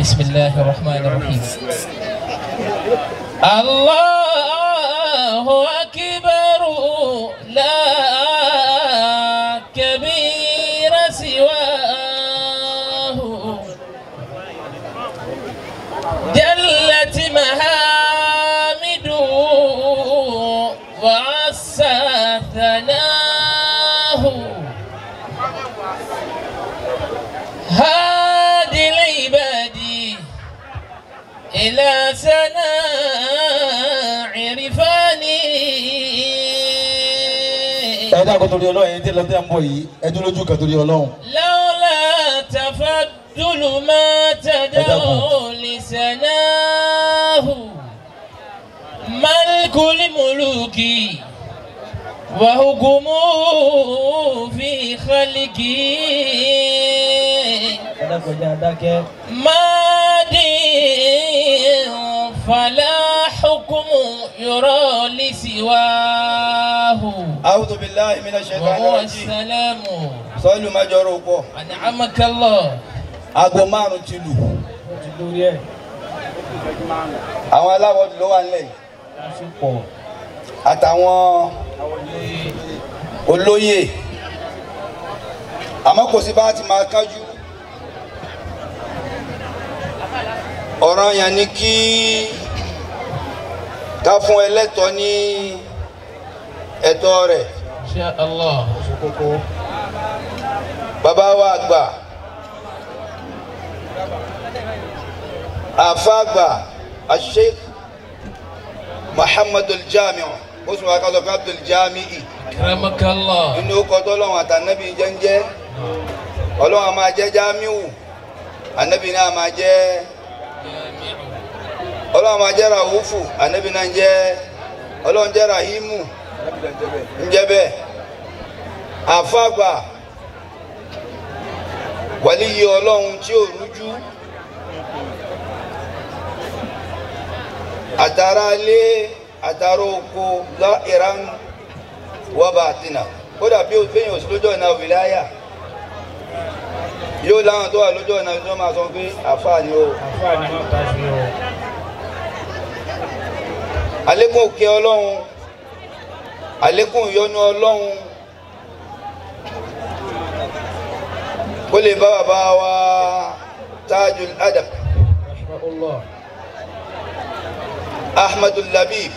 بسم الله الرحمن الرحيم الله أكبر لا كبير سواه جلت محامده وعسى ثناه هادي العباد إلى سناع عرفاني ẹ dákun torí ọlọ́run ẹ̀yin tí lọ tẹ́ ń bọ̀ yìí ẹ dúró lójú kan torí ọlọ́run. لولا تفضل ما تدعو لسناه ملك الملوك وحكمه في خلقه مادي فلا حكم يرى لسواه أعوذ بالله من الشيطان وهو الرجيم السلام sọ́ọ́lù májọ̀rọ̀ pọ̀ أنعمك الله aago márùn ti lù àwọn aláwọ̀ ló wà nílẹ̀ yìí. àtàwọn olóyè àmọ́ kò sí bá a ti máa kájú ọ̀ràn yẹn ni kí ká fún ẹlẹ́tọ̀ọ́ ní ẹ̀tọ́ rẹ̀ إن شاء الله bàbá wa àgbà àfa àgbà asheikh muhammadu jamiu ó sì wá kásọ̀ pé abdul jami'i أكرمك الله nínú ọkọ̀ tó lọ́wọ́ àtànábì jẹ́ńjẹ́ ọlọ́wọ́ a máa jẹ́ jamiu ànábì náà máa jẹ́ ọlọ́wọ́ máa jẹ́ rahufu ànábì náà ń jẹ́ ọlọ́wọ́ ń jẹ́ rahimu ń jẹ́ bẹ́ẹ̀ àfa àgbà wàlíyé ọlọ́run tí ò rújú àtàrà ilé àtàrà oko lọ ìran wọ́bà àtìnà kódà bí òfin òsì lójọ́ ìná wìláyà yóò láwọn tó wà lójọ́ ìná tó máa sọ pé àfáà ni ó àlékún òkè ọlọ́run àlékún ìyọ́nú ọlọ́run kó lè bá bàbá wa tajul adab ahmadul labib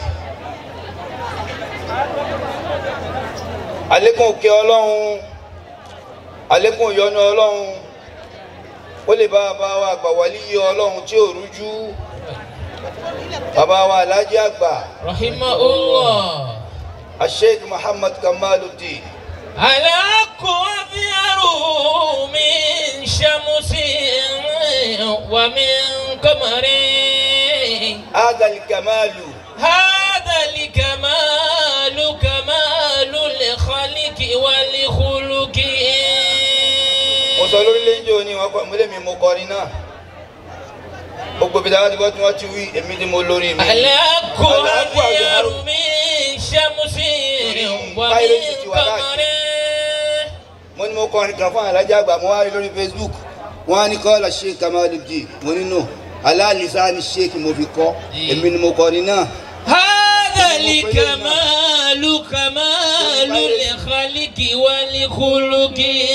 àlékún òkè ọlọ́run àlékún ìyọ́nú ọlọ́run kó lè bá bàbá wa àgbà wàlíyé ọlọ́run tí ò rújú bàbá wa alhaji àgbà رحمه الله asheik muhammad kamaluddin الحق أبيض من شمس ومن قمر هذا الكمال هذا الكمال كمال الخلق والخلق mo sọ lórílẹ̀ èdè òní wọn kọ múlẹ̀ mi mo kọrin náà gbogbo bí dáwọ́ ti gbọ́ tí wọ́n ti wí èmi ni mo lórí mi. الحق أبيض من شمس ومن قمر mo ní mo kọrin kan fún alájà àgbà mo wá rí lórí facebook wọn á ní kọ́ la sheik kamaluddin mo ní nù aláàlísà ni sheik mo fi kọ́ èmi ni mo kọrin náà. هذا الكمال كمال الخلق والخلق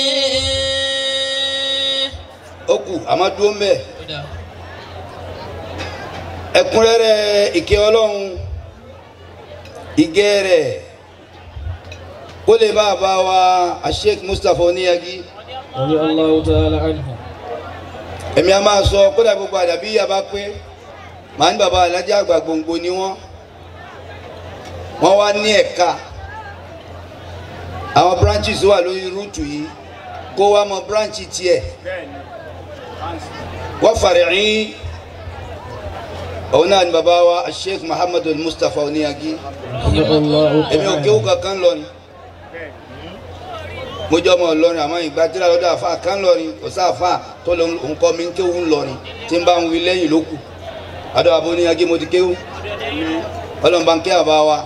ó kù àmọ́ dúró ń bẹ̀ ẹ̀kúnrẹ́rẹ́ ìkẹ́ ọlọ́run ìgẹ́ rẹ̀ kó lè bá a bá wa sheik mustapha oníyagi. رضي الله تعالى عنه èmi a máa sọ kódà gbogbo àdàbí yà bá pé màá ní bàbá alájà àgbà gbòǹgbò ni wọ́n wọ́n wá ní ẹ̀ka àwọn branches wà lórí rúùtù yìí kó wá mọ branch tiẹ̀ wọ́n fàrẹ̀yìn òun náà ni bàbá wa sheikh muhammadu mustapha oníyagi رضي الله èmi ò kéwù kankan lọ ni mo jọ ọmọ Ìlọrin àmọ́ ìgbà tí ra lọ́dọ̀ àfa kan lọrin kò sí àfa tó lọ nǹkan mi ń kéwù ńlọrin tí ń bá ń wí lẹ́yìn ló kù adọ́ àbò ní agé mo ti kéwù ọlọ́run bá ń ké àbá wa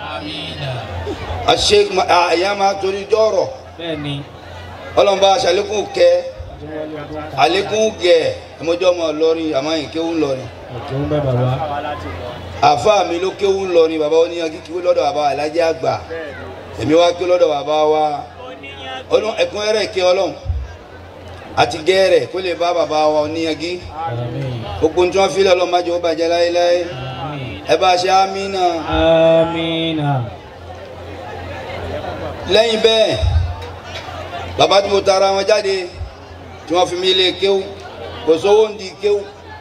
àṣe àyà máa torí jọ̀rọ̀ bẹ́ẹ̀ni ọlọ́run bá aṣàlékún kẹ àlékún gẹ̀ ẹmọjọ́ ọmọ Ìlọrin àmọ́ yìí kéwú ńlọrin òkè ń bẹ bàbá àfa mi ló kéwú ńlọrin bàbá oníyanjú kéwú lọ́dọ̀ bàbá alájẹ́ àgbà èmi wá kéwú lọ́dọ̀ bàbá wa ọlọ́run ẹ̀kúnrẹ́rẹ́ ìké ọlọ́run àti gẹ́rẹ̀ kó lè bá bàbá wa oníyanjú àmín gbogbo tí wọ́n fi lọ́lọ́ má jẹ́ ó bàjẹ́ láéláé ẹ bá ṣe àmínà àmín lẹ́yìn bẹ́ẹ̀ bàbá tí mo tara wọn jáde tí wọ́n fi mí lé kéwú kò sówó ń di kéwú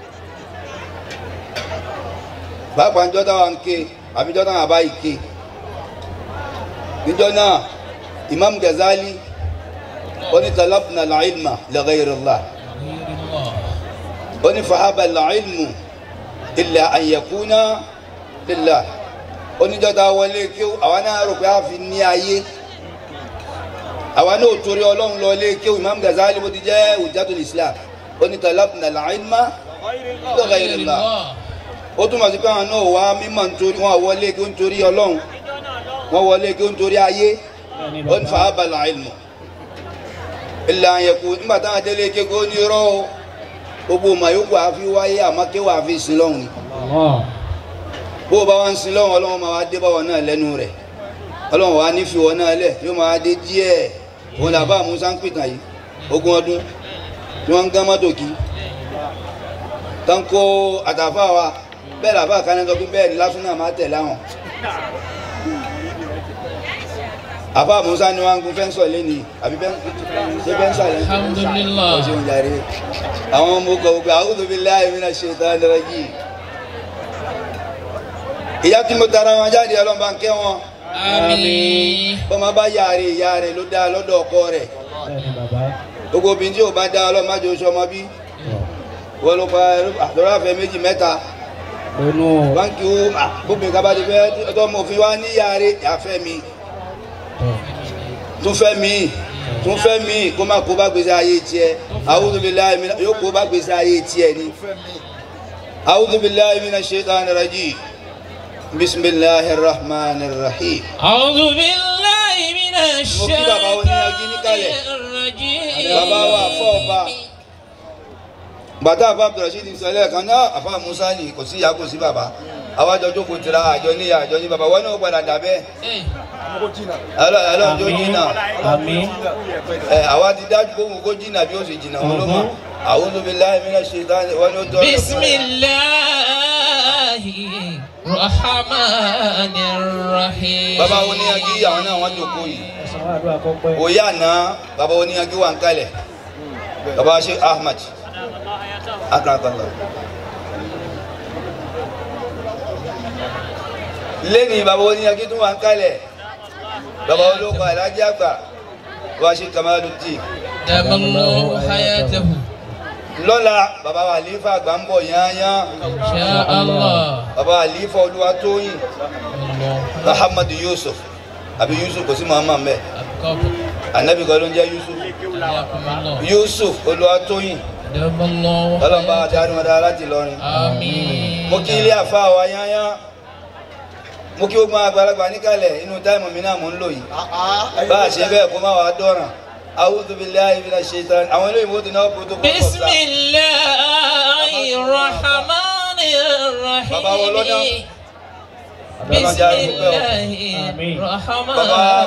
pàápàá níjọ́ táwa ń ké àbí níjọ́ táwa bá yìí ké níjọ́ náà Imam Ghazali ó ní talabna al-ilma li ghayri Allah ó ní fahaba al-ilmu illa an yakuna lillah ó níjọ́ táwa wọlé kéwú àwa náà rò pé a fi ní ayé àwa náà ò torí ọlọ́run lọ ilé kéwù imam Ghazali bó ti jẹ́ hujjatul islam ó ní talabna al-ilma li ghayrillah ó túmọ̀ sí pé àwọn náà wá mímọ̀ nítorí wọn wọlé kí ó ń torí ọlọ́run wọn wọlé kí ó ń torí ayé ó ní fahaba al-ilmu illa an yakun nígbà táwọn délé kéwù ó ní rọ́ o gbogbo ọmọ yòókù àfi wáyé àmọ́ kéwù àfi sin lọ́hùn ni Allah bó o bá wá ń sin lọ́hùn ọlọ́run máa wá dé báwọn náà lẹ́nu rẹ̀ ọlọ́run wá nífi wọn náà lẹ̀ yóò máa dé díẹ̀ òun làbá musa ń pìtàn yìí ogún ọdún tí wọ́n ń gán mọ́tò kí tán kó àtàfà wa bẹ́ẹ̀ làbá kan sọ pé bẹ́ẹ̀ ni lásán náà máa tẹ̀ láwọn. àbá musa ni wọ́n ń gun fẹ́ńsọ̀ lẹ́nìí àbí ṣé fẹ́ńsọ̀ lẹ́nìí. Alhamdulillah. ó ṣeun jàre àwọn ọmọ ogun ọgbà a'udhu billahi minash shaitanir rajim. ìyá tí mo tara wọn jáde ọlọ́mọba ń kẹ́ wọn Àmín. bọ́mọ bá yára ìyá rẹ̀ ló dá lọ́dọ̀ ọkọ rẹ̀ bẹ́ẹ̀ni bàbá gbogbo obìnrin tí ò bá dá ọlọ́mọ májò oṣù ọmọ bí wọ́n ló pa àtọ́rọ́ àfẹ́ méjì mẹ́ta lónú báńkì ó gbóbìnrin ká bá ti fẹ́ ọtọ́ ọmọ òfin wa ní ìyá rẹ̀ àfẹ́ mi tún fẹ́ mi tún fẹ́ mi kó má kó bá gbèsè ayé tiẹ̀ a'udhu billahi mina yóò kó bá gbèsè ayé tiẹ̀ ni a'udhu billahi minash shaitani rajim bismillahir rahmanir rahim. أعوذ بالله من الشيطان الرجيم bàbá wa fọ́ ọba bàtà àbá abdulrasheed sọlẹ̀ kan náà àbá musa ni kò sí ìyá kò sí bàbá àwọn àjọ jókòó tira àjọ níyà àjọ ní bàbá wọn náà padà dà bẹ́ẹ̀ Eh, ọlọ́run jó jìnnà àmín ẹ àwa ti dájú kó wọn kó jìnnà bí ó sì jìnnà wọn ló mọ a'udhu billahi minash shaitani wọn ni ó tọ́ بسم الله الرحمن الرحيم bàbá oníyanjú àwọn náà wọn jókòó yìí ẹ̀sán wà ló àkọ́pẹ́ òye àná bàbá oníyanjú wà ń kalẹ̀ bàbá sheikh ahmad akarakallah lẹ́ni bàbá oníyanjú tún wà ń kalẹ̀ bàbá olóko alájí àgbà bàbá sheikh kamaluddin دام الله حياته lọ́la bàbá wa àlífà àgbà ń bọ̀ yányán إن شاء الله bàbá àlífà olúwatóyìn الله muhammad yusuf àbí yusuf kò sí muhammad mẹ́ أبقاكم anabi kan ló ń jẹ́ yusuf حياكم الله yusuf olúwatóyìn دام الله ọlọ́mọba حياته àdáni wọn dára láti lọrin آمين mo kí ilé àfa wa yányán mo kí gbogbo àgbàlagbà níkàlẹ̀ inú táìmù mi náà mò ń lò yìí bá a ṣe bẹ́ẹ̀ kó má wàá dọ̀ràn a'udhu billahi minash shaitan àwọn olóyìnbó ti náà protocol بسم الله الرحمن Bàbá wo ló dá? الرحيم بسم الله الرحمن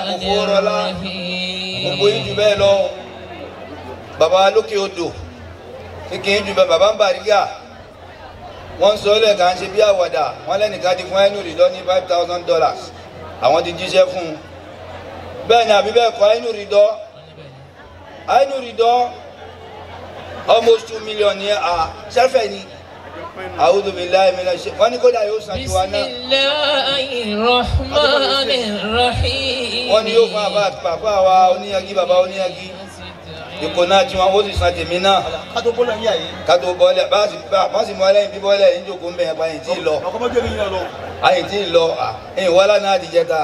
gbogbo yín jù الرحيم bẹ́ẹ̀ lọ bàbá lókè odò kékeré jù bẹ́ẹ̀ bàbá ń bàrígà wọ́n sọ ọ́ lẹ́ẹ̀kan ṣe bí àwàdà wọ́n lẹ́nìkan ti fún ẹnu rìdọ́ ní five thousand dollars àwọn ti jíṣẹ́ fún un bẹ́ẹ̀ ni àbí bẹ́ẹ̀ kọ́ ẹnu rìdọ́ ẹnu rìdọ́ almost two million ní à sẹ́fẹ̀ ni a'udhu billahi minash shaitan wọ́n ní kódà yóò san tiwa بسم náà الله الرحمن الرحيم wọ́n ní yóò fún àbá àti bàbá wa oníyanjú bàbá oníyanjú ìkò náà tí wọn ó sì san tèmi náà kátó bọ́lá yíyá yìí kátó bọ́lẹ̀ bá sì bá wọ́n sì mú ẹlẹ́yìn bí bọ́lẹ̀ yìí jókòó ń bẹ̀yẹn pa yìí tí ì lọ ọkọ̀ mọ́jọ́ ní yíyan lọ. àyìn tí ì lọ ẹ̀yìn wọ́lá náà ti jẹta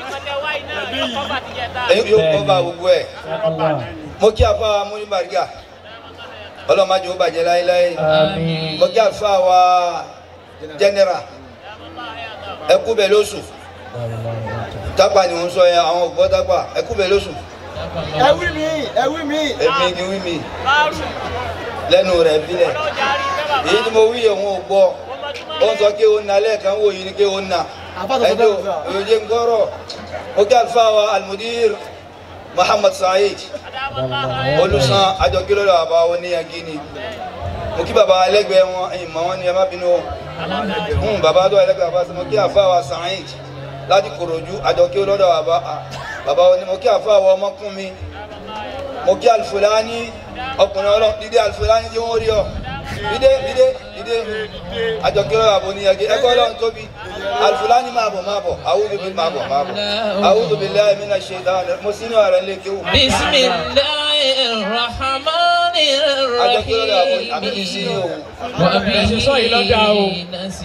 ẹ̀yìn yóò kọ́ bá gbogbo ẹ̀ Allah mo kí àfa wa múni bàrígà ọlọ́mọdé ó bàjẹ́ láéláé àmín mo kí àfa wa jẹnẹra ẹkú bẹ̀ lóṣù tápà ni wọ́n sọ yẹn àwọn ògbọ́ tápà ẹkú bẹ̀ lóṣù ẹ wí mi ẹ wí mi. èmi kì í wí mi lẹ́nu rẹ̀ bílẹ̀ èyí tí mo wí òun ò gbọ́ ó ń sọ kí òun na lẹ́ẹ̀kan wò yìí ni kí òun na ẹni ò òye ń gbọ́rọ̀ ó kí àlùfáà wa almudir muhammad saheed olùsàn àjọkílọ́dọ̀ bàbá oníyanjú ni mo kí bàbá ẹlẹ́gbẹ̀ẹ́ wọn ẹ̀yìn mọ́ wọn ni ẹ má bínú o Hmm, bàbá tó ẹlẹ́gbẹ̀ẹ́ bàbá sọ mo kí àfa wa saheed láti kòròjú àjọkílọ́dọ̀ bàbá bàbá oní mo kí àfa wa ọmọkùn mi mo kí alifulani ọkùnrin ọlọ́ dídé alifulani tí wọ́n rí ọ dídé dídé dídé àjọkílọ́dọ̀ bàbá oníyanjú ẹgbẹ́ ọlọ́run tóbi alifulani máa bọ̀ máa bọ̀ àwùjọ bí máa bọ̀ máa bọ̀ àwùjọ bí lẹ́yìn mi náà ṣe dáhùn mo sí ní ọ̀rẹ́ lé kéwù. بسم الله الرحمن àjọkílọ́dọ̀ bàbá àbí mi sí ní òun. الرحيم sọ yìí lọ́dà o. وبه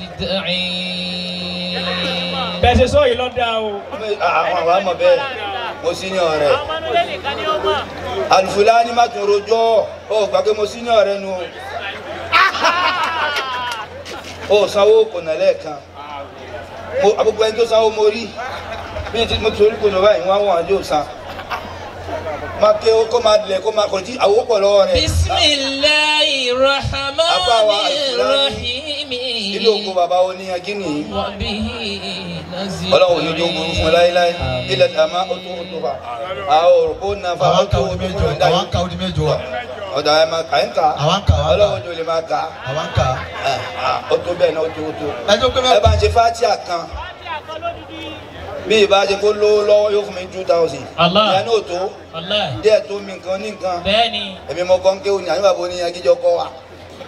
نستعين bẹ́ẹ̀ ṣe sọ yìí lọ́dà o. àwọn àwọn àmọ̀ bẹ́ẹ̀ mo sí ní ọ̀rẹ́ alifulani má tún rojọ́ ó gbàgbé mo sí ní ọ̀rẹ́ nu o ó sanwó kò nà lẹ́ẹ̀kan mo àbúgbò ẹni tó sanwó mo rí bí n ti mo torí kò nà báyìí wọ́n á wọ̀n àjò san má ké o kó máa dilẹ̀ kó máa kò tí àwọ̀ pọ̀ lọ́wọ́ rẹ̀ بسم الله الرحمن Abawa Al-Fulani. الرحيم ilé oko bàbá wo ní agínì yìí وبه نستعين ọlọ́run yóò jó burú fún láéláé ilẹ̀ àmà ó tó ó tó bá àwọn òrùkó náà fa ó àwọn tó ka ó odi tó méjọ ó dá àwọn yìí ka odi méjọ ọ̀dà ẹ̀ máa kà ń kà àwọn ka àwọn ọlọ́run ka jò lè máa kà àwọn ka ẹ̀ ẹ̀ ó tó bẹ́ẹ̀ náà ó tó ó tó. ẹjọ pé ẹ bá ń ṣe fatia kan bí ìbá ṣe kó lówó lọ́wọ́ yóò fún mi two thousand. Allah. ìyá náà tó والله díẹ̀ tó mi nǹkan ní nǹkan بني èmi mọ kàn kéwòn ní àyùbá bo ní agíjọ kọ́ wa.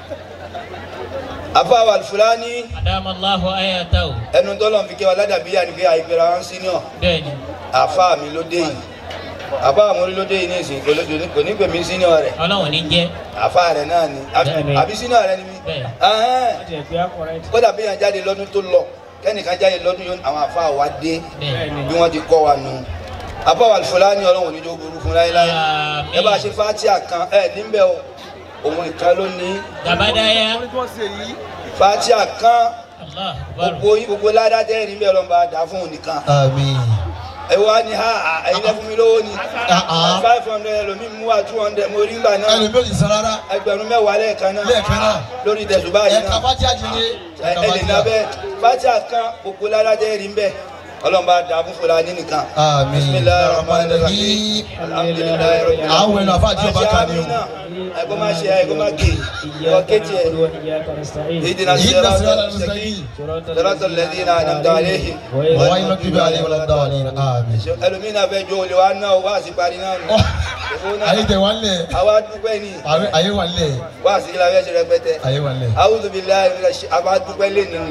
àfáwà Al-Fulani أدام الله آياته ẹnu tọ́lọ̀ fi kẹ́ wa ládàbíyà ni pé àìpẹ́ra wọn senior بني àfá mi ló dé yìí àfá mi ló dé yìí ní ìsìn kò ló- kò ní pè mí senior rẹ̀ ọlọ́run ní jẹ́ àfá rẹ̀ náà ni àbí- Bẹ́ẹ̀ni. àbí senior rẹ̀ ni mí. Bẹ́ẹ̀. Ẹhẹ́n. láti ẹgbẹ́ akọrẹ́ ti. kódà bí yàn jáde lọ́dún tó lọ kẹ́nìkan jáde lọ́dún yóò àwọn àfa wa dé bẹ́ẹ̀ bí wọ́n ti kọ́ wa nù. àbáwá Al-Fulani ọlọ́run oníjó burú fún láéláé ẹ bá ṣe fatia kan ẹ níbẹ̀ o òun ìkan ló ní gabadaya fatia kan allah akbar gbogbo yín gbogbo ládàá tẹ́ ẹ̀ níbẹ̀ ọlọ́run bá dà fún òun nìkan àmín ẹ wá ní ha à, ẹ̀yin lẹ́ fún mi lówó ni Ah, ah. five hundred ẹlòmíì mú wa two hundred mo rí gbà náà ẹlòmíì ò ní san rárá ẹgbẹ̀rún mẹ́wàá lẹ́ẹ̀kan náà lẹ́ẹ̀kan náà lórí tẹ̀sùbá yìí ẹ̀ka náà fájí àjẹrẹ ẹ ẹ lè nabẹ fatia kan gbogbo ládàá tẹ́ ẹ̀ rí bẹ́ẹ̀ ọlọ́run bá dà fún Fulani nìkan. àmín bisimilayi rahman rahim alhamdulilayi rabbil alamin. àwọn ẹnu àfáàjì ọba kan ni o ẹgbẹ́ máa ṣe ẹgbẹ́ máa gé ọ̀kẹ́tì ẹ̀ ìdènà yìí sẹ́ra dá sí ọlọ́run sẹ́kì sẹ́yìn sẹ́rọ̀tọ̀ lẹ́dí náà nàmdà àléhì. wọ́n wáyé lọ́kì bí alẹ́ wọlé dáwà ní àmín. ẹlòmíín náà fẹ́ jó olè wa náà wá sí parí náà nù. Èfó náà, ayé tẹ wà lẹ̀ àwa dúpẹ́ ní ayé wà lẹ̀ wá sí kí la fẹ́ ṣe rẹpẹtẹ. ayé wà lẹ̀. A'udhu billahi minash shai- àwa dúpẹ́ lé nínú.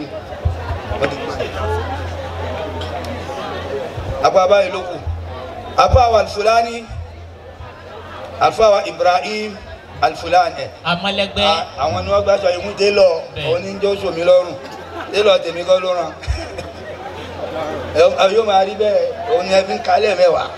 Àpá báyìí ló kù. Àpá wa Al-Fulani, àlùfáà wa Ibrahim Al-Fulani ẹ̀. amalẹgbẹ À- àwọn ni wọ́n gbà sọ ìmú télọ̀ Bẹ́ẹ̀. òun ní jẹ́ oṣù mi lọ́rùn télọ̀ tèmi kọ́ ló ràn ẹ yóò máa rí bẹ́ẹ̀ òun ni ẹbí ń kalẹ̀ mẹ́wàá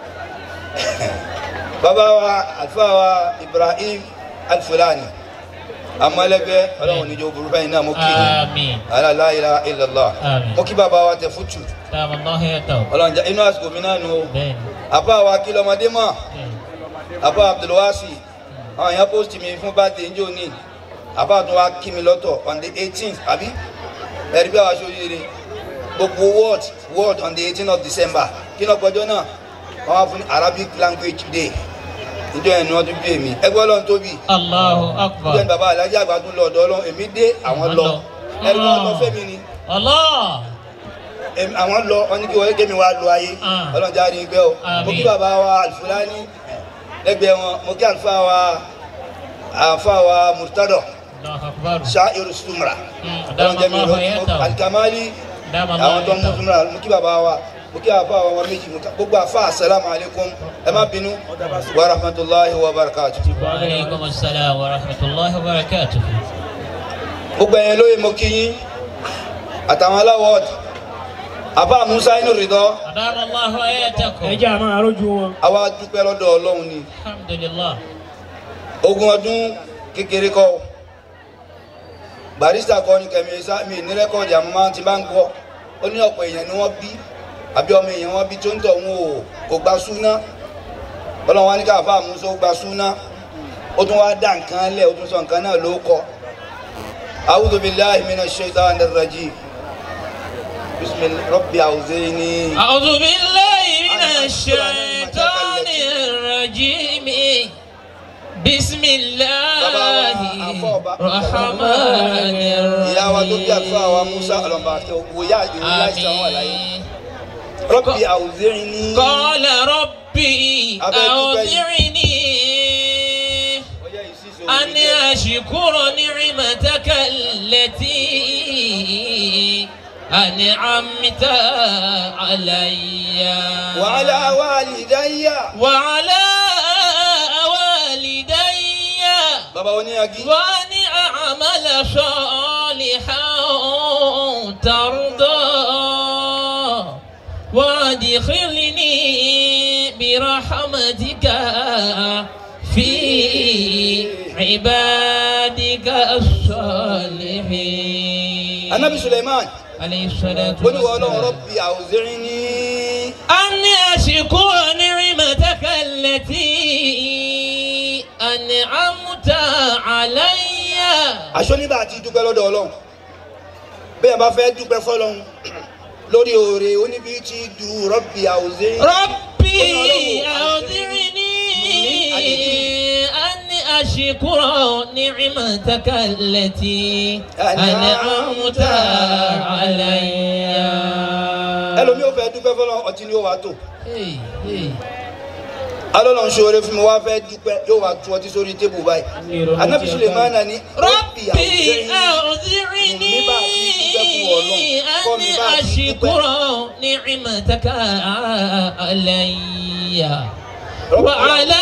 bàbá wa àlùfáà wa Ibrahim Al-Fulani amọ̀lẹ́gbẹ́ ọlọ́run níjọ́ burú báyìí náà mo kí i àmín ala la ilaha illallah Àmín. mo kí bàbá wa tẹ fútù dàmà allah ayatahu ọlọ́run jẹ́ inú àsìkò mi náà nù o bẹ́ẹ̀ àbá wa kí lọ́mọdé mọ̀ bẹ́ẹ̀ àbá abdulwasi àwọn èèyàn post mi fún birthday njó ní àbá tó wá kí mi lọ́tọ̀ on the eighteenth àbí ẹ̀rí bí àwọn aṣọ oríire gbogbo word word on the eighteenth of december kí ló gbọ́jọ́ náà wọ́n wá fún arabic language day níjọ́ yẹn ni wọ́n tún bí èmi ẹgbẹ́ ọlọ́run tóbi allahu níjọ́ akbar ni bàbá alájà àgbà tún lọ ọ̀dọ̀ ọlọ́run èmi dé àwọn lọ ẹ̀rí wọn lọ fẹ́mi ni allah Èmi- àwọn lọ wọn ní kí wọ́n kémi wá lọ ayé Ah. ọlọ́run jáde ìgbẹ́ o mo kí Àmín. bàbá wa Al-Fulani lẹ́gbẹ̀ẹ́ wọn mo kí àlùfáà wa àlùfáà wa Murtado allahu akbar ṣáírù sumra Mm, ọlọ́run jẹ́ mi dàmà allah lọ ayatahu alikamali dàmà allah àwọn tó ń mú ayatahu sumra mo kí bàbá wa mo kí àlùfáà wa wọn méjì mo ká- gbogbo àfa asalaamu alaykum ẹ má bínú wa rahmatulahi wa barakatu. wa aleykum asalaam wa rahmatulahi wa barakatuh gbogbo ẹ̀yẹ lóye mo kí yín àtàwọn aláwọ̀ àbá musa inú rìdọ́ dàmà allah ayatahu ẹ jẹ́ àmọ́ àrójú wọn. àwa dúpẹ́ lọ́dọ̀ ọlọ́run ni. alhamdulilah ogún ọdún kékeré kọ́ o. barista kọ́ ni kẹ̀mí sá mi ní rẹ́kọ̀dì àmọ́ máa ti bá ń gbọ́ ó ní ọ̀pọ̀ èèyàn ni wọ́n bí àbí ọmọ èèyàn wọn bí tó ń tọ̀ wọn ò kò gba súná ọlọ́run wa ní ká àfa àmúṣọ gba súná ó tún wá dá nǹkan lẹ̀ ó tún sọ nǹkan náà ló kọ́ a'udhu billahi minash shaitanir rajim bismillah rabbi awzini. أعوذ بالله من الشيطان الرجيم بسم الله الرحمن ìyá wa tó bí àlùfáà wa musa ọlọmọba wòyá ìrora ìṣàn wà láyé الرحيم rabbi awzini. قال ربي أوزعني Ọya ìṣísọ أن orí jẹ́. أشكر نعمتك التي أنعمت علي وعلى والدي وعلى والدي bàbá oníyagi وأن أعمل صالحا ترضى وادخلني برحمتك في عبادك الصالحين anabi suleiman عليه الصلاة ó ní wọ́n ọlọ́run والسلام rabbi awzini. أن أشكر نعمتك التي أنعمت علي aṣọ nígbà tí dúpẹ́ lọ́dọ̀ ọlọ́run bẹ́ẹ̀ bá fẹ́ dúpẹ́ fọlọ́run lórí oore oníbi tí du rabbi awzini. ربي أوزعني أن أشكر نعمتك التي أنعمت علي ẹlòmíì ò fẹ́ dúpẹ́ fọlọ́run ọtí ni ó wàá tó Hey, hey. alọ́lọ́run ṣoore fún mi wá fẹ́ dúpẹ́ yóò wá tu ọtí sórí tébù báyìí anabi suleiman ní rabbi ربي awzini. أوزعني أن أشكر نعمتك علي وعلى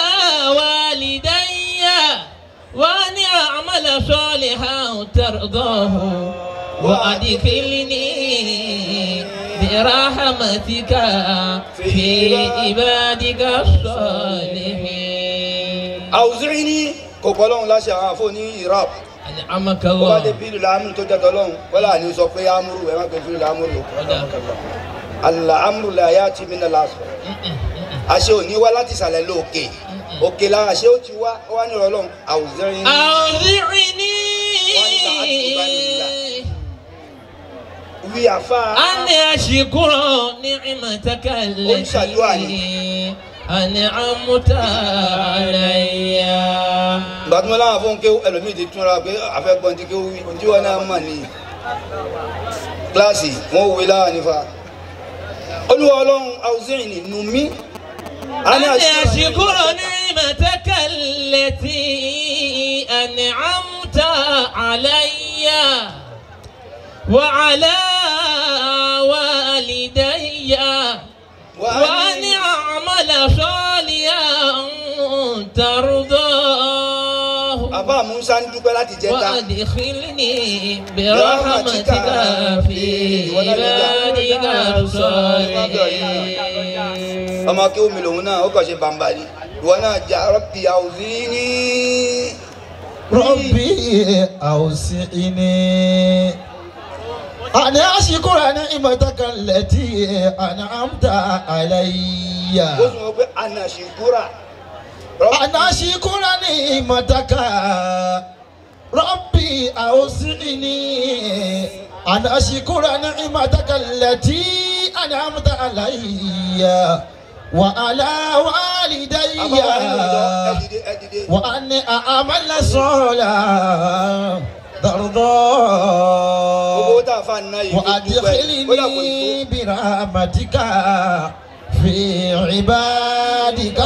والدي وأن أعمل صالحا ترضاه وأدخلني برحمتك في عبادك الصالحين awzini kò kọ́ lọ́run láṣẹ àwọn àfọ ní iraq أنعمك ó bá dé الله bílù láàmú tó jẹ́ tọ́lọ́run wọ́n là ní sọ pé amúrú ẹ̀ má gbé bílù láàmú rò àlà amúrú là yá ti mí nà lásán àṣẹ òní wá láti ìsàlẹ̀ lóòkè òkè lára àṣẹ ó ti wá ó wá ní ọlọ́run awzini. أوزعني wí àfa أن أشكر نعمتك التي أنعمت علي ìgbà tí wọ́n láwọn fún kéwú ẹlòmíì ti túnra pé àfẹ́gbọ́n ti kéwú wí tí wọ́n náà mọ̀ ní kíláàsì wọ́n wí láwọn nífa olúwa ọlọ́run awzini nù mí. أن أشكر نعمتك التي أنعمت علي وعلى والدي وأن أعمل صالحا ترضاه àbá musa ń dúpẹ́ láti jẹta وأدخلني برحمتك في عبادك الصالحين ọmọ kéwú mi lòun náà ó kàn ṣe bàǹbà ni ìwọ náà jà rabbi awzini. ربي أوسعني أن أشكر نعمتك التي أنعمت علي ó sọ wọn pé anashikura. أن أشكر نعمتك ربي أوسعني أن أشكر نعمتك التي أنعمت علي وعلى والدي àbá wa nínú ìlọ ẹ dìde ẹ dìde. وأن أعمل صالحا gbogbo ترضى tá a fa nná yìí ló dúpẹ́ ó dà kò tó. وأدخلني برحمتك في عبادك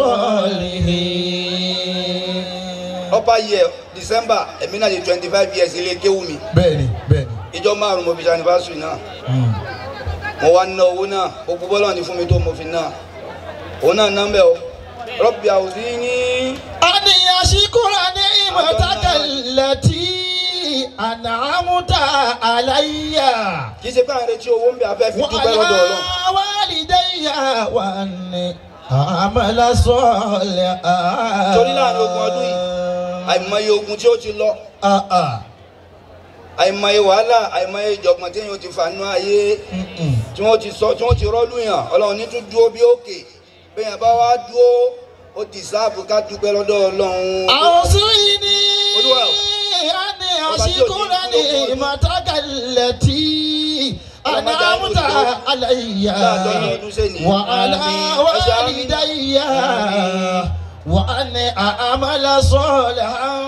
الصالحين ọba yẹ december èmi náà di twenty five years ilé kéwú mi bẹ́ẹ̀ni bẹ́ẹ̀ni. ìjọ márùn mo fi ṣe anniversary náà mo wá ná owó náà gbogbo bọ́lá ní fún mi tó mo fi ná òun náà ná mbẹ́ o rabbi awzini. أن يشكر نعمتك التي أنعمت علي kì í ṣe pé à ń retí owó ń bẹ afẹ́ fi dúpẹ́ lọ́dọ̀ ọlọ́run. وعلى والدي وأن أعمل صالحا Torí láàrin ogún ọdún yìí, àìmọye ogun tí ó ti lọ Ah, ah. àìmọye wàhálà àìmọye ìjọ̀gbọ̀n tí yóò ti fànú ayé Mm-mm. tí wọ́n ti sọ tí wọ́n ti rọ́lù yàn ọlọ́run ní tún dúró bí òkè bẹ́ẹ̀ bá wá dúró ó dìsáàbù ká dúpẹ́ lọ́dọ̀ ọlọ́run. أوصيني Olúwa o. أن أشكر نعمتك التي أنعمت علي وعلى والدي وأن أعمل صالحا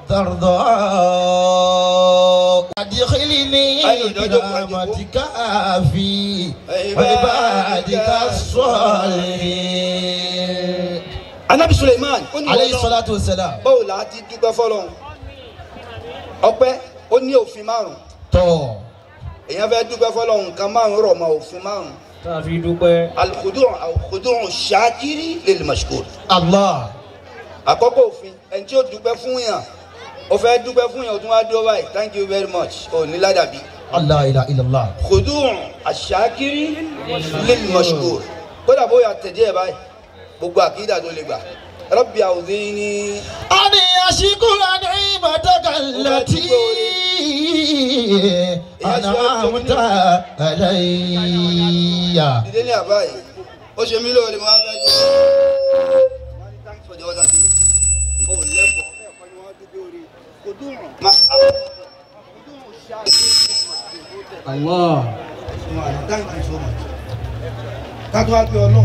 ترضى أدخلني برحمتك في عبادك الصالحين anabi suleiman ó ní عليه Ọlọ́run, الصلاة والسلام báwo la ti dúpẹ́ fọlọ́run ọpẹ́ ó ní òfin márùn tó èèyàn fẹ́ dúpẹ́ fọlọ́run nǹkan márùn rọ̀ mọ́ òfin márùn tá a fi dúpẹ́. alukudun alukudun ṣáàkiri lil mashkur Allah àkọ́kọ́ òfin ẹni tí ó dúpẹ́ fún yàn ó fẹ́ dúpẹ́ fún yàn ó tún wá dúró báyìí thank you very much ó ní ládàbí Allah ilaha illallah kudun aṣáàkiri lil mashkur kódà bóyá tẹ̀jẹ́ ẹ̀ báyìí gbogbo àkídà tó lè gbà rabbi awzini أني أشكر نعمتك التي أنعمت علي dídé ní àbáyé ó ṣe mí lóore mo wá fẹ́ jẹ́ thanks for the other day ó lẹ́kọ̀ọ́ ẹ̀kọ́ ni wọ́n dúpẹ́ orí kudun ma kudun ṣáàkiri Allah. thank you so much. ká tó wá pé ọlọ́run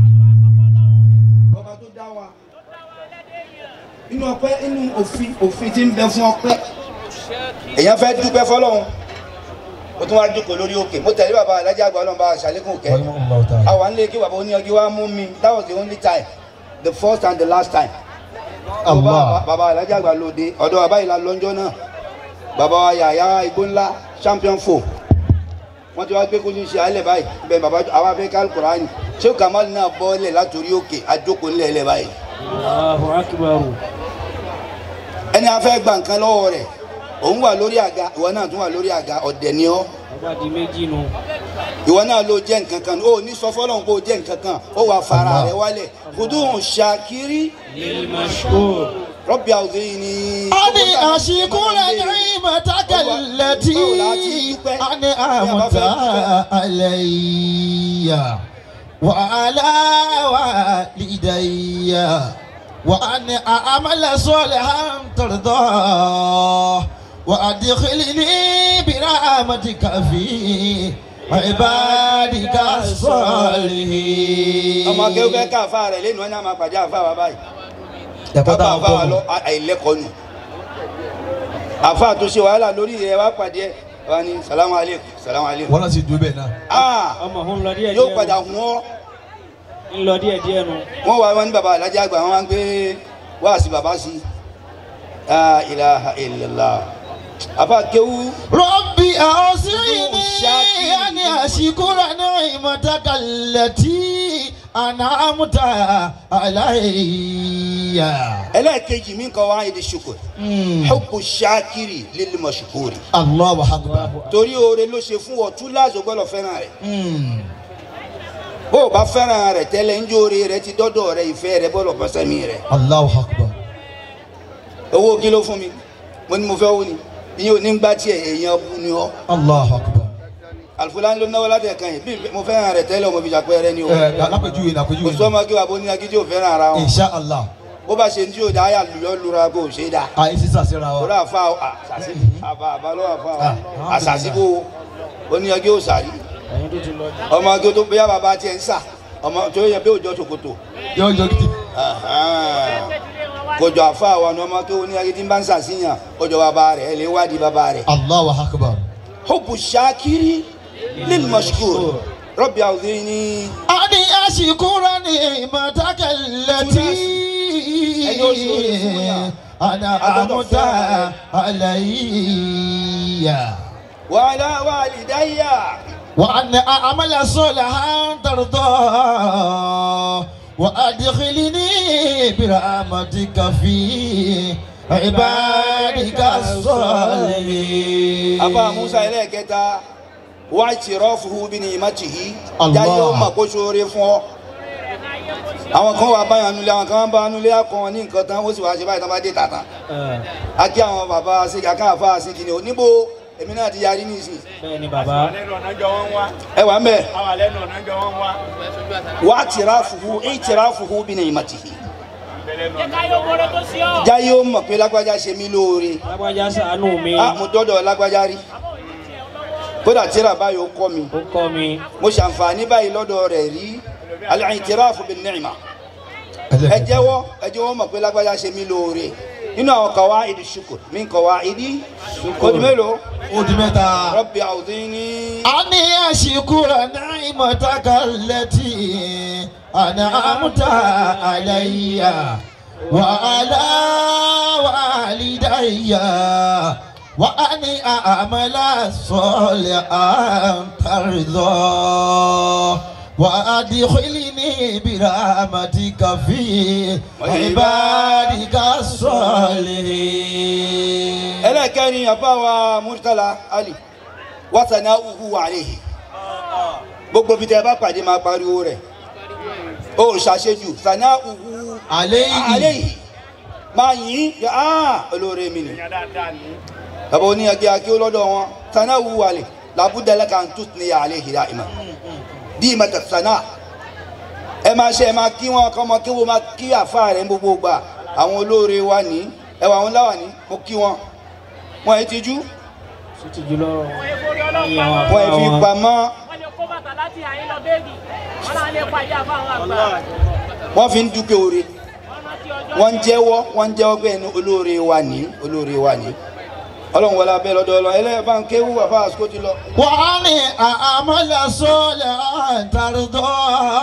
ọba tó dá wa inú ọpẹ́ inú òfin òfin tí ń bẹ fún ọpẹ́ èèyàn fẹ́ dúpẹ́ fọ́lọ́run ó tún wá jókòó lórí òkè mo tẹ̀lé bàbá alájà àgbà ọlọ́run bá a ṣàlékún kẹ́ àwọn nílé kí bàbá oníyanjú wa mú mi that was the only time the first and the last time Allah bàbá alájà àgbà lòde ọ̀dọ̀ bàbá yìí la lọ́njọ́ náà bàbá wa yàyà igbó ńlá champion four wọ́n ti wá gbé kójú ṣe alẹ́ báyìí bẹ́ẹ̀ bàbá àwọn afẹ́ká alukurani ṣé kamal náà bọ́ọ̀lẹ̀ látòrí òkè àjókòó ńlẹ̀ ẹlẹ́ báyìí Allahu akbar. ẹni afẹ́ gba nǹkan lọ́wọ́ rẹ̀ òun wà lórí àga ìwọ náà tún wà lórí àga ọ̀dẹ̀ ni ọ́ ọba di méjì nu. ìwọ náà ló jẹ́ nǹkan kan ó ní sọ fọlọ́n kó o jẹ́ nǹkan kan ó wà fara rẹ̀ wálẹ̀ kùdùn ṣàkírí lil mashkur. rọ́bì àwùjọ yìí ni. أني أشكر نعمتك التي أنعمت علي وعلى والدي وأن أعمل صالحا ترضاه وأدخلني برحمتك في عبادك الصالحين ọmọ akẹ́wọ́ fẹ́ ká àfa rẹ̀ lẹ́nu ọ̀nà máa pàdé àfa wa báyìí ẹ̀kọ́ kábà táwọn àfa wa kọ́ lọ àìlẹ́kọ̀ọ́ nù àfa tó ṣe wàhálà lórí rẹ̀ wá pàdé ẹ̀ wá ní salamu aleykum salamu aleykum. wọn náà sì dúró bẹ́ẹ̀ náà. ah ọmọ òun lọ díẹ̀ díẹ̀. yóò padà hun ọ́ ń lọ díẹ̀ díẹ̀ nu. wọ́n wá wọn ní baba alájà àgbà wọn wá ń gbé wáàsí baba sí la ilaha illallah àfa kéwú ربي أوصيني أن أشكر نعمتك التي أنعمت علي ẹlẹ́ẹ̀kejì mi kọ́ wá èdè ṣukur Mm. hubbu ṣakiri lil mashkuri الله أكبر torí oore ló ṣe fún ọ túláàsì gbọ́dọ̀ fẹ́ràn rẹ̀ Mm. bó o bá fẹ́ràn rẹ̀ tẹ́lẹ̀ ń jóore rẹ̀ ti dọ́dọ̀ rẹ̀ ìfẹ́ rẹ̀ bọ́dọ̀ bọ́sẹ̀mí rẹ̀ الله أكبر owó kí ló fún mi mo ní mo fẹ́ wó ni ìyẹn ò ní gbá tiẹ̀ èèyàn bú ni ọ́ الله أكبر àlùfáà ló náwó láti ẹ̀kan yìí bí mo fẹ́ràn rẹ̀ tẹ́lẹ̀ ọmọ ìbíjà pẹ́ẹ́rẹ́ ni o ẹ lápẹjúwe kò lápẹjúwe sọ́mọ kí wàá bó ní agídí ò fẹ́ràn ara wọn insha allah bó bá ṣe ní tí yóò dá ayà lùyọ́ lura kó o ṣe é dá àyè sísà síra wa lórí àfa àṣàṣì àfa àfa lọ́wọ́ àfa Ah, àṣàṣì bó o ní agí ò sàrí ẹ̀yin tó ti lọ. ọmọ agí tó bóyá bàbá tiẹ̀ ń sà ọmọ tó yẹ bí òjò ṣòkòtò yọ yọ gidi kòjọ àfa àwọn ọmọ ọmọ tó ní agí tí ń bá ń sàṣìyàn kòjọ bàbá rẹ̀ ẹ lè wádìí bàbá rẹ̀ allahu akbar. hubbu shakiri lil mashkur rabbi awzini ani ashikura ni matakalati Ẹni ó ṣe oore fún yàn. ana Agbọ́dọ̀ amuta fẹ́ràn alayya wa ala walidayya wa ana amala solihan tarda wa adkhilni birahmatika fi ibadika salihin. afa musa ẹlẹ́ẹ̀kẹta wá ìtìrọ́fù bí ní ìmọ̀tìhí Allah. jáde ó mà kó sóore fún ọ. àwọn kan wà báyọ̀ nulẹ̀ àwọn kan wà bá nulẹ̀ akọ wọn ní nǹkan tán ó sì wá ṣe báyìí tán bá dé tàtà. a kí àwọn bàbá ṣèkì akáàfà ṣèkì ni oníbo èmi náà ti yarí nísìn. bẹ́ẹ̀ ni bàbá. ẹ wà ń bẹ̀. wá ìtìrọ́fù ìtìrọ́fù bí ní ìmọ̀tìhí jáyé ó mọ̀ pé lágbájá ṣe mí lóore lágbájá ṣàánú mi ah mo dọ́dọ̀ lágbájá rí kódà tíra báyìí ó kọ́ mi ó kọ́ mi mo ṣàǹfààní báyìí lọ́dọ̀ rẹ̀ rí al-i'tirafu bin-ni'ma ẹ jẹ́wọ́ ẹ jẹ́wọ́ mọ̀ pé lágbájá ṣe mí lóore nínú àwọn qawaidi shukr min qawaidi kòtù mélòó ó di mẹ́ta. rabbi a'udhini أني أشكر نعمتك التي أنعمت علي وعلى والدي وأني أعمل صالحا ترضى وأدخلني برحمتك في عبادك الصالحين ẹlẹ́kẹ́rin àbáwa murtala ali wàtàná uhu àlehi gbogbo bí tẹ bá pàdé máa pariwo rẹ̀ ó ṣàṣejù sànà uhu عليه àlehi máa yìn yà á olóore mi ni bàbá oní ẹgbẹ́ akí ó lọ́dọ̀ wọn sànà uhu àlè làbúdàlẹ́ kan tó ní àlehi dá ìmọ̀ bí ìmọ̀ tẹ̀ sànà ẹ máa ṣe ẹ máa kí wọn kọ́ mọ kí wọn máa kí àfa rẹ̀ ń gbogbo gbà àwọn olóore wa ní ẹwà àwọn láwà ní mo kí wọn wọn ẹ ti jú sí ti jùlọ wọn ẹ fi pamọ́ wọ́n lè kó bàtà láti àyín lọ bẹ́ẹ̀gì wọ́n náà lè pàdé àbáwọn àgbà wọ́n fi ń dúpẹ́ oore wọ́n rántí ọjọ́ wọ́n ń jẹ́wọ́ wọ́n ń jẹ́wọ́ pé ẹni olóore wa ní olóore wa ní ọlọ́run wọlé abẹ́ lọ́dọ̀ ọlọ́run ẹlẹ́yìn bá ń kéwú àfa àsìkò ti lọ. وأني أعمل صالحا ترضى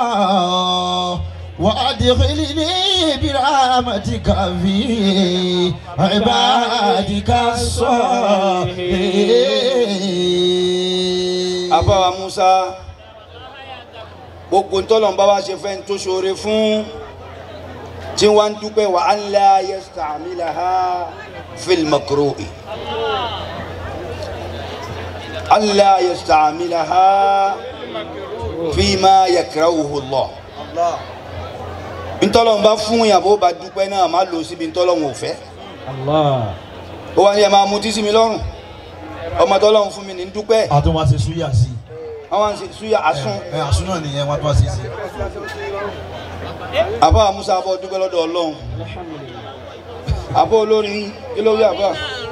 وأدخلني برحمتك في عبادك الصالحين àfa wa musa gbogbo ntọ́lọ́n bá wa ṣe fẹ́ ń tó ṣoore fún tí wọ́n ń dúpẹ́ wa an la yasta'milaha fil makruhi an la yasta'milaha fima yakrahuhu Allah ntọ́lọ́n bá fún yàrá bá dúpẹ́ náà má lò síbi ntọ́lọ́n ò fẹ́ allah ó wá ní ẹ máa mutí sí mi lọ́rùn ọmọ tọ́lọ́n fún mi ní dúpẹ́ a tún wá ṣe súyà sí àwọn àti súyà àsún ẹ àsún náà nìyẹn wọn tún wá ṣe sí. àbá musa abọ́ dúpẹ́ lọ́dọ̀ ọlọ́run àbọ̀ olórin kí ló rí àbá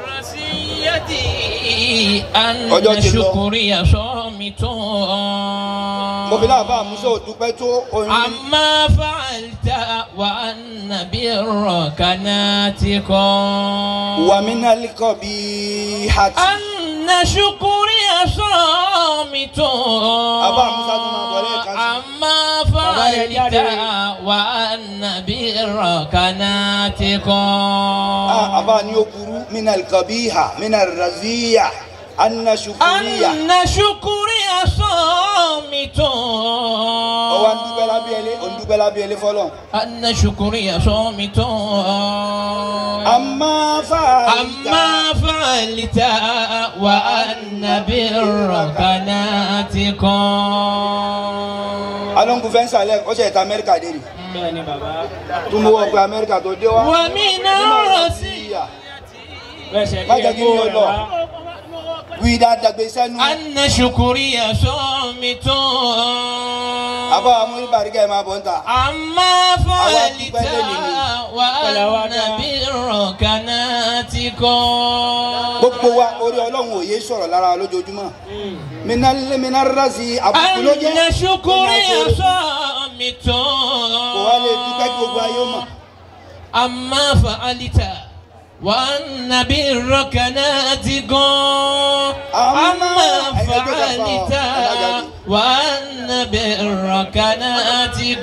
Ọjọ́ أن ti lọ. شكري صامت mo fi náà bá musa ò dúpẹ́ tó orin عما فعلت وأن برك ناتق wà mí náà líkọ̀ bí hati أن شكري صامت Abá Musa tún máa bọ̀ lẹ́ẹ̀kan sí. عما Bàbá rẹ̀ فعلت jáde. وأن برك ناتق Ah, àbá ni ó burú mí náà líkọ̀ bí ha mí náà raziya anna shukuriya أن شكري صامت ọwọ́ ń dúpẹ́ lábẹ́ ẹlẹ́ ò ń dúpẹ́ lábẹ́ ẹlẹ́ fọlọ́ أن شكري صامت àmọ́ fàáyìí أما فعلت وأن برك ناتق alonso fẹ́ ń sàlẹ̀ ó ṣe ìta amẹ́ríkà dé rí bẹ́ẹ̀ ni bàbá tún mú ọgbà amẹ́ríkà tó dé wá ومن رأسي bẹ́ẹ̀ ṣe Má kí jẹ́ ẹ kí kó mi ò rẹ̀ lọ. wá wí dáadáa gbé sẹ́nu أن شكري صامت àbá amúrí bàríkà ẹ̀ máa bọ̀ ń ta أما فعلت وأن برك ناتق gbogbo wa orí ọlọ́run òye sọ̀rọ̀ lára lójoojúmọ́ minna rasi àbùkù ló jẹ́ أن شكري Ẹni àṣọ- صامت kò wá lè dúpẹ́ kí gbogbo ayé ó mọ̀ أما فعلت وأن برك ناتق أما فعلت وأن برك ناتق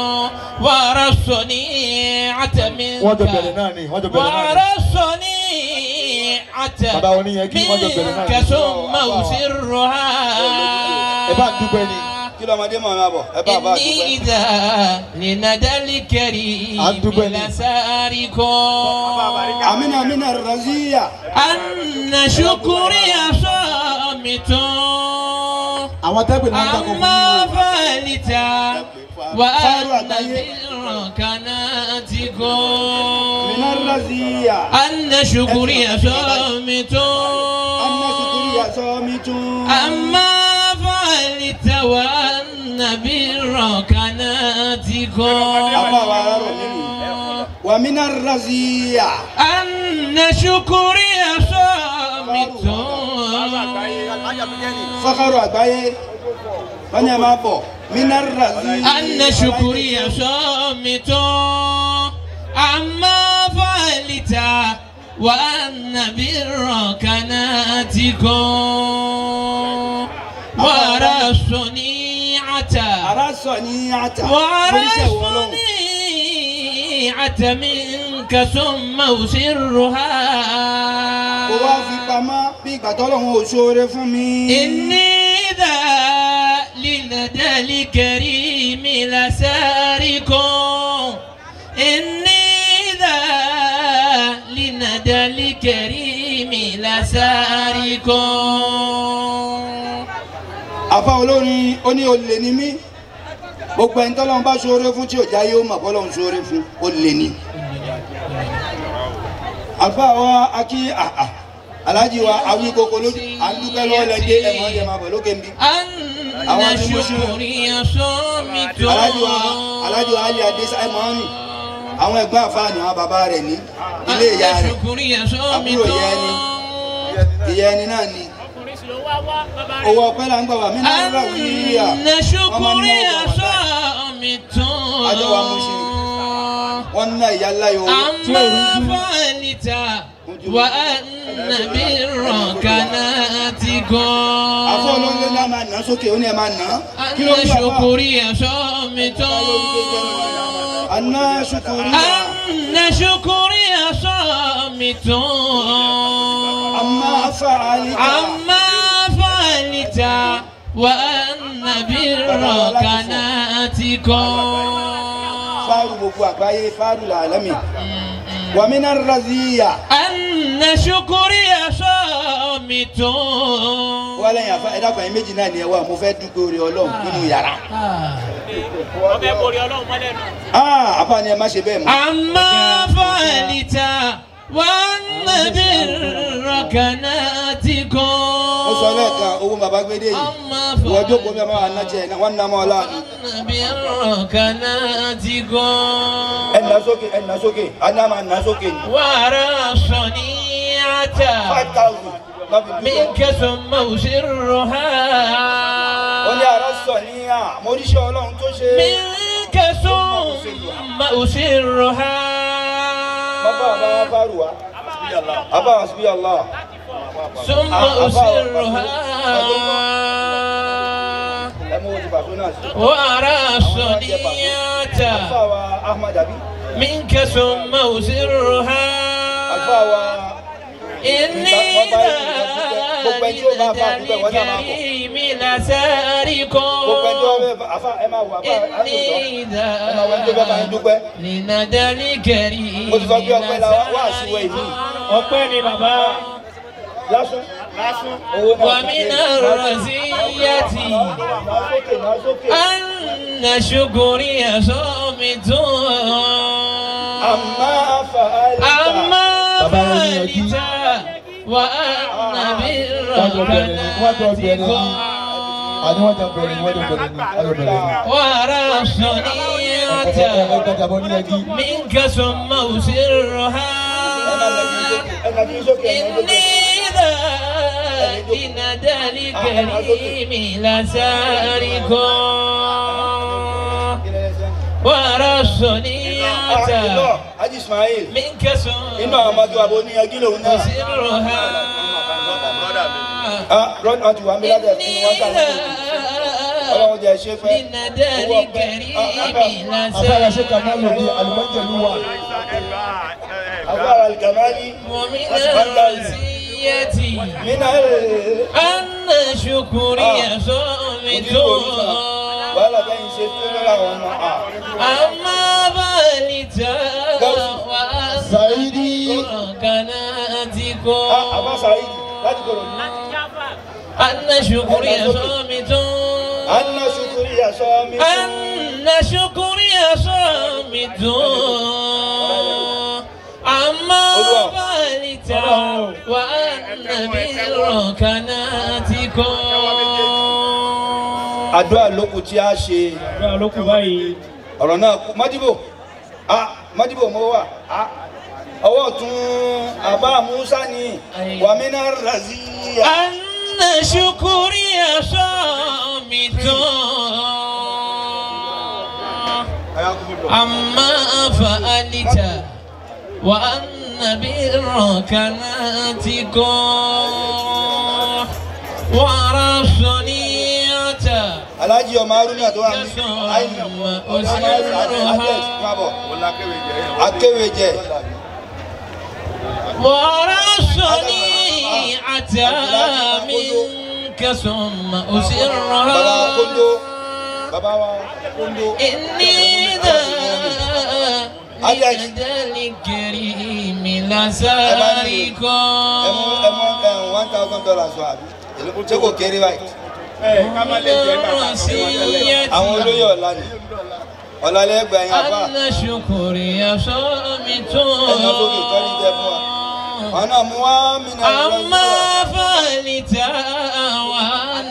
ورثني منك wọ́n jọ bẹ̀rẹ̀ náà ni wọ́n jọ bẹ̀rẹ̀ náà ni. ورثني Bàbá oníyẹn kí wọ́n jọ bẹ̀rẹ̀ náà ni. منك ثم أسرها ẹ bá dúpẹ́ ni. kí lọ́mọdé mọ̀ máa bọ̀ ẹ bá bá إني dúpẹ́. إذا لندى الكريم أدوبني. لسارق amina amina raziya أن شكري صامت àwọn tẹ́gbẹ̀ náà ń dákọ̀ fún أما mi. فعلت وأن برك ناتق minna raziya أن شكري صامت anna sukuriya sọmi tún. أما فعلت وأن برك ناتق àbá wa rárọ̀ nínú wàmínà raziya. أن شكري صامت fakaru àgbáyé wọ́n ní ẹ máa bọ̀ mínà raziya. أن شكري صامت عما فعلت وأن برك ناتك وأرى الصنيعة ara sọ ní ata. وأرى oníṣẹ́ wo lọ́wọ́. الصنيعة منك ثم أسرها kó wá fi pamọ́ bí ìgbà tọ́lọ́run ò ṣoore fún mi. إني ذا لندى الكريم لسارق إني ذا لندى الكريم لسارق àfa olórin ó ní olè ní mí gbogbo ẹni tọ́lọ́run bá ṣoore fún tí ò jáyé ó mọ̀ bọ́lọ́run ṣoore fún olè ní. àfa wa akí àhà alájí wa awí koko lójú à ń dúpẹ́ lọ́wọ́ lẹ́dẹ́ ẹ̀mọ́ ọ̀dẹ̀ máa bọ̀ lókè ń bí. أن شكري صامت alájí wa alájí wa alẹ́ adé sáyẹn mọ́ ni àwọn ẹ̀gbọ́n àfa ni àwọn bàbá rẹ̀ ní ilé ìyá أن rẹ̀ شكري صامت àbúrò ìyá ẹni ìyá ẹni náà ni ọkùnrin sì ló wá wá bàbá rẹ̀. owó ọpẹ́ là ń gbà wá mí náà rà wí yíyà أن شكري صامت Àjọ wa Mushin. wọ́n ná ìyá láyò أما فعلت وأن برك ناتك àfọ olóńgbé náà máa nà sókè ó ní ẹ máa nà kí ló أن ń gbà wá. شكري صامت Anna shukuri أن شكري صامت amma fa'alita عما فعلت وأن برك ناتك faru gbogbo àgbáyé faru làlámì wa mina raziya أن شكري صامت wálé yàfa ẹ̀dá kan yín méjì náà ni ẹ wá mo fẹ́ dúpẹ́ orí ọlọ́run nínú yàrá wọ́n fẹ́ borí ọlọ́run mọ́lẹ̀ nù. ah àfa ni ẹ má ṣe bẹ́ẹ̀ mọ́ عما فعلت وأن برك ناتك ó sọ lẹ́ẹ̀kan owó bàbá gbédè yìí عما wọ́n jókòó mi máa ná tiẹ̀ wọ́n ná mọ́ ọ láàánú وأن برك ناتك ẹ̀ ná sókè ẹ̀ ná sókè aná máa ná sókè ní وأرى صنيعة five thousand lọ́fi dúpẹ́ منك ثم أسرها ó ní àrọ́ sọ ní à mo ríṣẹ́ ọlọ́run tó ṣe منك ثم أسرها bàbá àbá wa fáru wa àbá wa síbí allah ثم أسرها ẹ mú ojú bàtú náà sí. وأرى àbá صنيعة wa ahmad abi منك ثم أسرها àbá wa إني ذلك الكريم لسارق gbogbo ẹjọ́ bẹ́ẹ̀ àfa ẹ máa wọ àfa إني ẹ máa wọ ẹjọ́ bẹ́ẹ̀ máa ń dúpẹ́ لندى الكريم mo ti sọ pé ọpẹ́ la wá wá àṣìwọ ìlú ọpẹ́ ni bàbá lásán owó náà ومن الرزية náà sókè náà sókè أن شكري صامت àmà fàálítà أما Bàbá wọn ní ẹjí. فعلت وأن Wọ́n jọ bẹ̀rẹ̀ ni, wọ́n jọ bẹ̀rẹ̀ ni. برك àní wọ́n jọ bẹ̀rẹ̀ ni wọ́n jọ bẹ̀rẹ̀ ni wọ́n jọ bẹ̀rẹ̀ ni. وأرى ẹ ẹ صنيعة ẹ gbàgbà bọ́ ní ẹjí. منك ثم أسرها ẹ nà kí n sókè ẹ nà sókè. إني ذا لندى الكريم لسارق وأرى Ah, الصنيعة iná Haji Ismail منك inú àwọn ثم ọmọdé wa bó ní ẹjí lòun náà أسرها ah rọ́ọ̀nù àti wàmí lábẹ́ fún إني wọn ذا sáré ọlọ́run jẹ́ ṣe pẹ́ لندى الكريم afárá ṣe kà máa lò ní لسارق àlùmọ́jẹ̀lú wa. agbára alìkàmáàlì ومن الرزية nínú ẹ̀ أن شكري صامت wàhálà bẹ́yìn ṣe tó lọ́la àwọn ọmọ à أما بالت وأن Sàídì كناتك Ah, àbá sàyídì láti kọ̀rọ̀ ní. láti jáfà. أن شكري صامت anna sukuri aṣọ mi أن شكري صامت أما بالت وأن برك ناتك àdúrà lókun tí a ṣe àdúrà ló kù báyìí ọ̀rọ̀ náà kú mọ́dìbò ah mọ́dìbò mo wà á ọwọ́ tún àbá musa ni wàmínà raziya. أن شكري صامت عما فعلت وأن برك ناتك ورسنيت alájí ọmọ arúgbó tó wà ní akéwèjẹ ورسنيت منك ثم baba kondo أسرها baba wa kondo إني ذا ليد الكريم لسارق ẹmu ẹmu ẹmu one thousand dollars wa àbí èló ṣé kò kéré báyìí àwọn olóyè ọ̀la ni ọ̀la lẹ́gbẹ̀ẹ́ yẹn àbá أن شكري صامت ẹni ọdún kì í tọ́lí jẹ fún wa àwọn náà mú wá mí náà أما فعلت وأن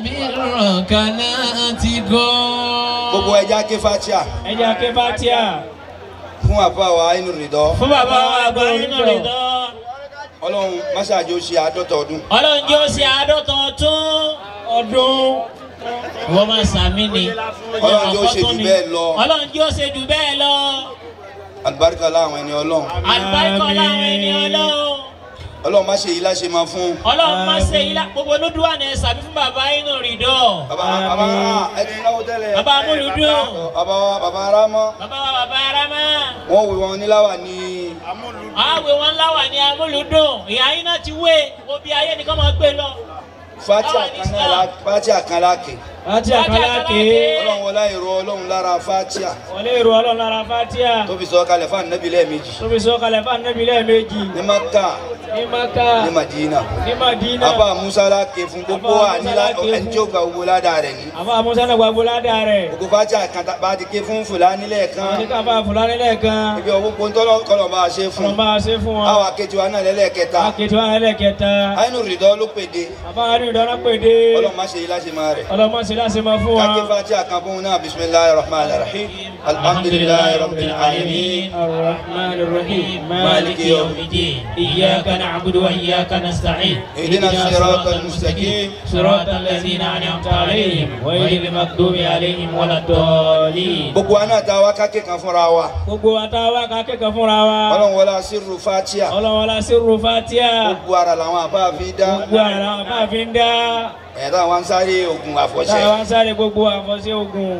برك ناتق gbogbo ẹja ké fatia ẹ jẹ́ ké fatia fún àbá wa inú rìndọ́ fún bàbá wa àgbà nínú rẹ̀ tán. ọlọ́run máṣáájú ó ṣe àádọ́ta ọdún ọlọ́run jẹ́ ó ṣe àádọ́ta ọdún ọdún wọ́n máa sàmì ni ọlọ́run jẹ́ ó ṣe jù bẹ́ẹ̀ lọ ọlọ́run jẹ́ ó ṣe jù bẹ́ẹ̀ lọ àlùbáríkà láwọn ẹni ọlọ́run àlùbáríkà láwọn ẹni ọlọ́run ọlọ́run má ṣe yìí láṣẹ máa fún ọlọ́run máa ṣe ilá gbogbo olódùwà ní sàbí fún bàbá inú rìndọ́ bàbá bàbá ẹni náwó tẹ́lẹ̀ bàbá amúlùdùn bàbá wa bàbá arámọ́ bàbá wa bàbá arama wọ́n wí wọn níláwà ní àwẹ̀ wọn láwà ní amúlùdùn ìyá yín náà ti wé obi ayé nìkan máa gbé lọ. fatia kan náà la fatia kan láàkè àti àkàlákè ọlọ́run wọlá ìró ọlọ́run lára fatia wọlé ìrù ọlọ́run lára fatia tó fi sọ kalẹ̀ fún ànábì lẹ́ẹ̀mejì tó fi sọ kalẹ̀ fún anabi lẹ́ẹ̀mejì ní maka ní maka ní madina ní madina àbá musa láàkè fún gbogbo Àbá wa Musa nílá láàké ẹni tí ó gba owó ládàá rẹ̀ ní àbá musa náà gbàgbó ládàá rẹ̀ gbogbo fatia kan tá- bá ti ké fún fúlàní lẹ́ẹ̀kan àwọn oníkàfà fúlàní lẹ́ẹ̀kan ibi ọ̀gbọ́n pọ́ńtọ́lọ́ kọlọ̀ bá a ṣe fún ọ̀nà bá a ṣe fún wọn àwọn akéjì wa náà lẹ́lẹ́kẹta akéde wọn lẹ́ẹ̀kẹta àyínú rìdọ́ ló pèdè àbá àárín ìdáná pèdè ọlọ́run má ṣe yìí láṣẹ máa rẹ̀ ọlọ́mọ sí láti máa fún káké wọn. fatia kan fún un náà bisimilahi rahman rahim alhamdulilayi rabbil alamin الرحمن الرحيم مالك يوم الدين إياك نعبد وإياك نستعين اهدنا الصراط المستقيم صراط الذين أنعمت عليهم غير المغضوب عليهم ولا الضالين gbogbo wa náà ta wá káké kan fúnra wa gbogbo àtàwọn akẹ́kọ̀ọ́ fúnra wa ọlọ́run wọlé asírù fatia ọlọ́wọ́lá sírù fatia gbogbo ara làwọn àbá fi dá gbogbo àrà àbáfin dá ẹ̀rọ àwọn sáré ogun àfọ̀ṣẹ táwa ń sáré gbogbo àfọ̀ṣẹ́ ogun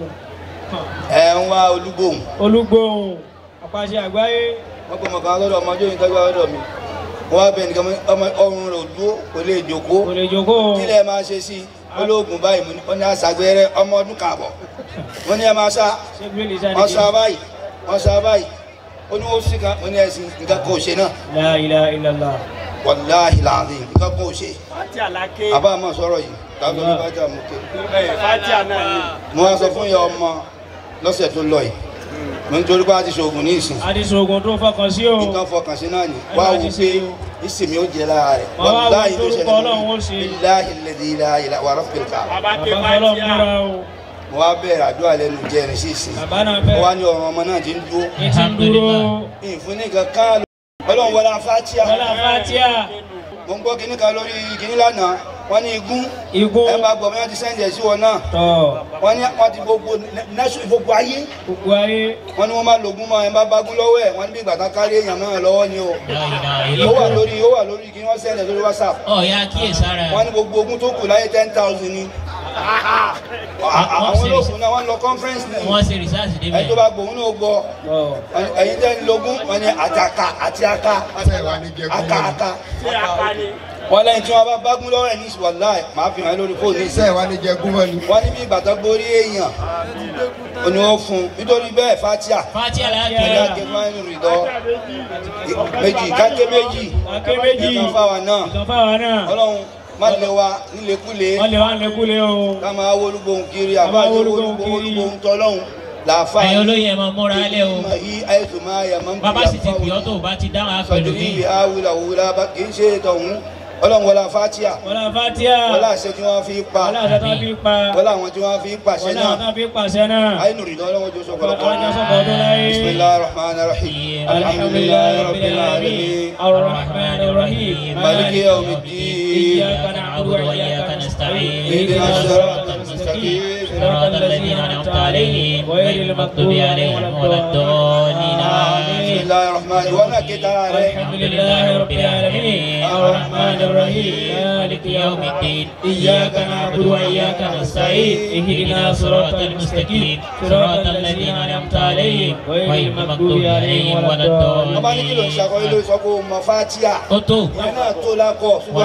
ẹ̀ ń wá olúgbòhùn olúgbòhùn àpàṣẹ àgbáyé wọ́n pè mọ̀ kan lọ́dọ̀ ọmọdé yìí tọ́jú lọ́dọ̀ mi wọ́n wá bẹ̀ nìkan mọ́ ọmọ ọrùn rẹ̀ ò dúró kò lè jókòó kò lè jókòó kí lẹ máa ṣe sí olóògùn báyìí mo ní wọ́n ní àṣàgbẹ́rẹ́ ọmọ ọdún kààbọ̀ wọ́n ní ẹ máa sá ṣé bíbélì sáré wọ́n sá báyìí wọ́n sá báyìí ó ní wọ́n sì kan mo ní ẹ̀sìn nǹkan kò ṣe náà la ilaha illallah wàláhì láàrin nǹkan kò ṣe fatia lake àbá àmọ́ sọ̀rọ̀ yìí káàtó ní bá jà mú ké fatia náà ni. mo wá sọ fún ìyá ọmọ lọ́sẹ̀ tó lọ yìí mo ń torí pé a ti ṣoògùn ní ìsìn àdìsógun tó fọkàn sí o nǹkan fọkàn sí náà ni wá wò pé ìsinmi ó jẹ lára rẹ̀ Wọ́n wá wo wàláhì ló torúkọ ṣẹlẹ̀ Ọlọ́run ó ṣe. bíláhì lẹ́dí ilá ilá wà rọ́pìlì ká bàbá ké bàbá fọlọ́ fatia múra o mo wá bẹ̀rẹ̀ àdúrà lẹ́nu jẹrin sí ìsìn bàbá náà mo wá fẹ́ ní ọ̀rọ̀ ọmọ náà ti ń dúró ní ti ń dúró ìfún ní kankan ọlọ́run wọlé afátíà wọlé fatia mo ń gbọ́ kíní kan lórí kíní lánàá wọ́n ní igún igun ẹ bá gbọ́ bí wọ́n ti sẹ́ǹdẹ̀ sí wọn náà tọ̀ wọ́n ní wọ́n ti gbogbo nẹ́sùn gbogbo ayé gbogbo ayé wọ́n ní wọ́n máa lògùn mọ́ ẹ bá bagún lọ́wọ́ ẹ̀ wọ́n ní bí ìgbà kan kárí èèyàn náà lọ́wọ́ ni o ó wà lórí ó wà lórí kí wọ́n sẹ́ǹdẹ̀ lórí whatsapp ọ̀ya kíyèsára wọ́n ní gbogbo ogun tó kù láyé ten thousand ni àwọn olóògùn náà wọ́n lọ conference ní wọ́n ṣe rìsáàsì ẹni débẹ̀ tó bá gbòun náà gbọ́ tọ̀ ẹ̀yin tẹ́ ń lógún wọ́n ní àtàkà àti aka aka aka ṣé apá ni. wọ́n lẹ́yìn tí wọ́n bá bagún lọ́wọ́ ẹ̀ ní wàláì máa fi hàn lórí fóònù ní iṣẹ́ wa ní jẹ gúnmọ́ ni. wọ́n ní bí ìgbàtà borí èèyàn ó ní wọ́n fún un nítorí bẹ́ẹ̀ fatia fatia la ẹ̀yà kẹ́lẹ́ kẹfàánù rìdọ́ méjì káké méjì káké méjì ìkan fáwa náà ìkan fáwọn náà ọlọ́run má lè wa nílékulè wọ́n lè wá lékúlé o ká máa wólúgbòhùn kiri máa àbájọ wólúgbòhùn wólúgbòhùn kiri. wólúgbòhùn tọ́lọ́hùn làáfà ẹ̀yin olóyè ẹ̀ máa múra lẹ́ o ìmọ̀ yí àìsàn máa yà máa ń bàbá sì ti pè ọ́ tó o bá ti dáhùn àpẹlú sọdún mi yìí àwùlà wùlà bá kì í ṣe tọ̀hún ọlọ́run wọlá fatia wọlá fatia wọlá àṣẹ tí wọ́n fi pa wọlá àṣẹ tó fi pa wọlá àwọn tí wọ́n fi pàṣẹ wọlá àwọn náà tó fi pàṣẹ náà àyínú rìndọ́ ọlọ́run ojú sọ̀kọ̀ ọlọ́jọ́ sọ̀kọ̀ ọdún láyé bisimilahi rahman rahim alhamdulilayi rabbil alamin arrahman arrahim maliki yawmiddin إياك نعبد وإياك نستعين اهدنا الصراط المستقيم صراط الذين أنعمت عليهم غير المغضوب عليهم ولا الضالين بسم آمين الله الرحمن wọn náà ké tara rẹ الحمد لله رب العالمين الرحمن الرحيم مالك يوم الدين إياك نعبد وإياك نستعين اهدنا صراط المستقيم صراط الذين أنعمت عليهم غير المغضوب عليهم ولا ọba ní kí ló ń الضالين ṣàkóyè ló sọ pé o mọ fatia ó tó. ìyẹn náà tó lákọ